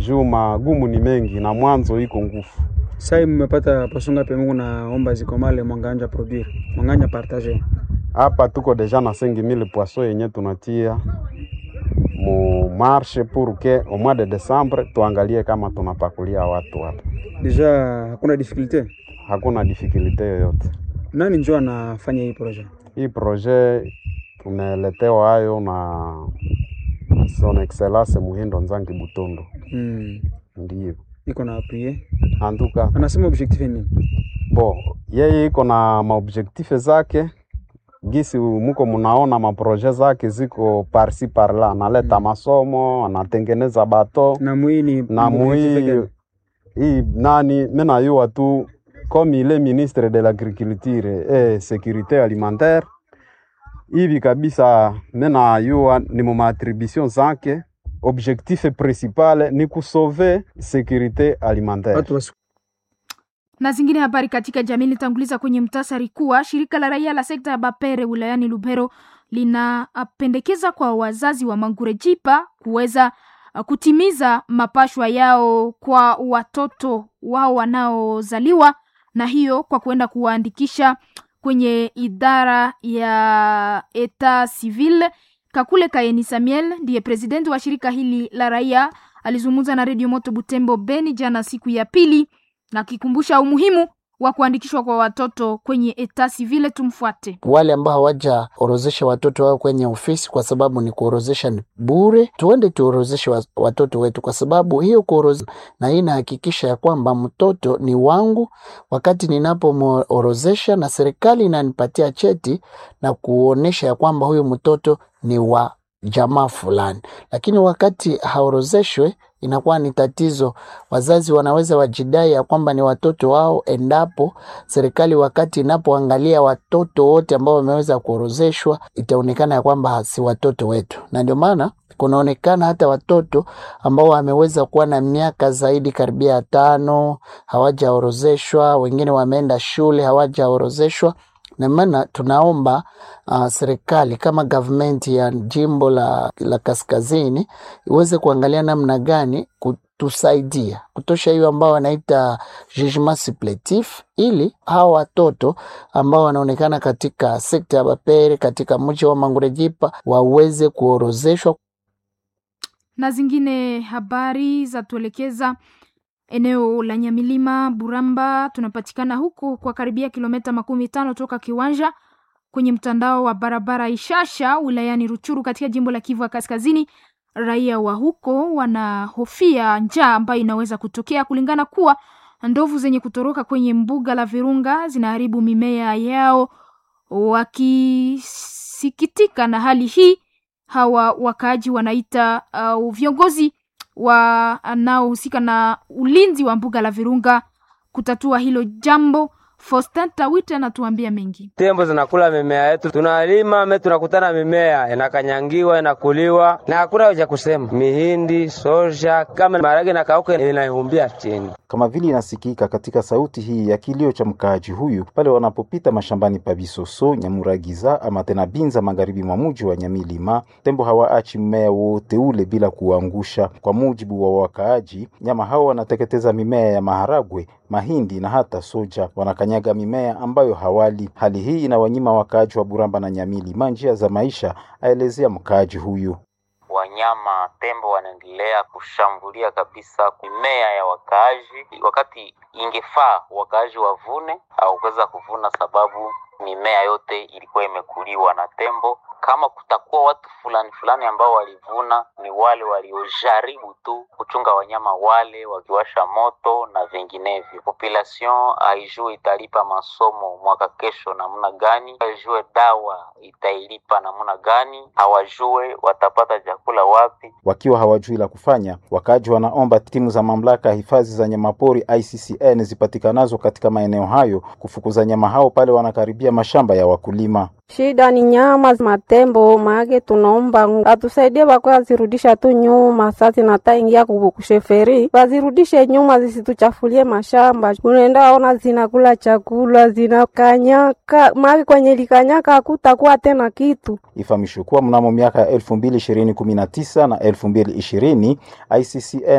juu magumu ni mengi na mwanzo iko ngufu. Sai mmepata pasunga pe Mungu naomba zikomale mwanganja produire mwanganja partage Hapa tuko deja na 5000 poisson yenye tunatia mu marche pour que au mois de décembre tuangalie kama tunapakulia watu hapa. deja, hakuna difficulté. Hakuna difikulite yoyote. Nani njo anafanya hii projet? Hii projet tumeletewa hayo na son excellence Muhindo Nzangi Butondo, Mm. ndiyo Iko na appuye. antuka Anasema objectif ni nini? bo yeye iko na maobjektife zake gisi muko munaona maproje zake ziko parsi parla, analeta masomo, anatengeneza bato Na mwi ni na objectif mui gani? hii nani menayua tu comme il est ministre de l'agriculture et sécurité alimentaire hivi kabisa, menayua ni mu maattribution zake, objectif principal ni kusauve sécurité alimentaire. Watu wasi na zingine habari katika jamii litanguliza kwenye mtasari kuwa shirika la raia la sekta ya Bapere wilayani Lubero linapendekeza kwa wazazi wa Mangurejipa kuweza uh, kutimiza mapashwa yao kwa watoto wao wanaozaliwa, na hiyo kwa kuenda kuwaandikisha kwenye idara ya eta civil. Kakule Kayeni Samuel ndiye presidenti wa shirika hili la raia, alizungumza na redio Moto Butembo Beni jana siku ya pili na akikumbusha umuhimu wa kuandikishwa kwa watoto kwenye eta civile. Tumfuate. wale ambao hawajaorozesha watoto wao kwenye ofisi, kwa sababu ni kuorozesha ni bure. Tuende tuorozeshe wa- watoto wetu, kwa sababu hiyo kuorozesha, na hii inahakikisha ya kwamba mtoto ni wangu wakati ninapomworozesha, na serikali inanipatia cheti na kuonesha ya kwamba huyu mtoto ni wa jamaa fulani. Lakini wakati haorozeshwe inakuwa ni tatizo. Wazazi wanaweza wajidai ya kwamba ni watoto wao, endapo serikali wakati inapoangalia watoto wote ambao wameweza kuorozeshwa, itaonekana ya kwamba si watoto wetu, na ndio maana kunaonekana hata watoto ambao wameweza kuwa na miaka zaidi karibia ya tano hawajaorozeshwa, wengine wameenda shule hawajaorozeshwa. Na maana tunaomba uh, serikali kama government ya jimbo la, la kaskazini iweze kuangalia namna gani kutusaidia kutosha hiyo ambao wanaita jugement suppletif, ili hawa watoto ambao wanaonekana katika sekta ya Bapere katika mji wa Mangurejipa waweze kuorozeshwa. na zingine habari za tuelekeza eneo la Nyamilima Buramba. Tunapatikana huko kwa karibia kilomita makumi tano toka kiwanja kwenye mtandao wa barabara Ishasha wilayani Ruchuru katika jimbo la Kivu ya Kaskazini. Raia wa huko wanahofia njaa ambayo inaweza kutokea kulingana kuwa ndovu zenye kutoroka kwenye mbuga la Virunga zinaharibu mimea yao, wakisikitika na hali hii hawa wakaaji wanaita uh, viongozi wanaohusika na ulinzi wa mbuga la Virunga kutatua hilo jambo. Faustin Tawite anatuambia mengi. Tembo zinakula mimea yetu, tunalima me, tunakutana mimea inakanyangiwa inakuliwa na hakuna cha kusema. Mihindi, soja, kama maharage na kauka inaihumbia chini. kama vile inasikika katika sauti hii ya kilio cha mkaaji huyu pale wanapopita mashambani pa Bisoso, Nyamuragiza ama tena Binza, magharibi mwa muji wa Nyamilima. Tembo hawaachi mmea wote ule bila kuangusha. Kwa mujibu wa wakaaji, nyama hao wanateketeza mimea ya maharagwe, mahindi na hata soja, wanakanyaga mimea ambayo hawali. Hali hii inawanyima wakaaji wa Buramba na Nyamilima njia za maisha, aelezea mkaaji huyu. wanyama tembo wanaendelea kushambulia kabisa mimea ya wakaaji, wakati ingefaa wakaaji wavune, hawakuweza kuvuna sababu mimea yote ilikuwa imekuliwa na tembo. Kama kutakuwa watu fulani fulani ambao walivuna, ni wale waliojaribu tu kuchunga wanyama wale, wakiwasha moto na vinginevyo. Population haijue italipa masomo mwaka kesho namna gani, haijue dawa itailipa namna gani, hawajue watapata chakula wapi. Wakiwa hawajui la kufanya, wakaaji wanaomba timu za mamlaka ya hifadhi za nyamapori ICCN zipatikanazo katika maeneo hayo kufukuza nyama hao pale wanakaribia mashamba ya wakulima. Shida ni nyama matembo, maake tunaomba atusaidie, bakwe azirudisha tu nyuma. Sasa nataingia kusheferi, wazirudishe nyuma, zisituchafulie mashamba. Unaenda ona zinakula chakula zinakanyaka, maake kwenye likanyaka hakutakuwa tena kitu. Ifahamishwe kuwa mnamo miaka ya elfu mbili ishirini kumi na tisa na elfu mbili ishirini ICCN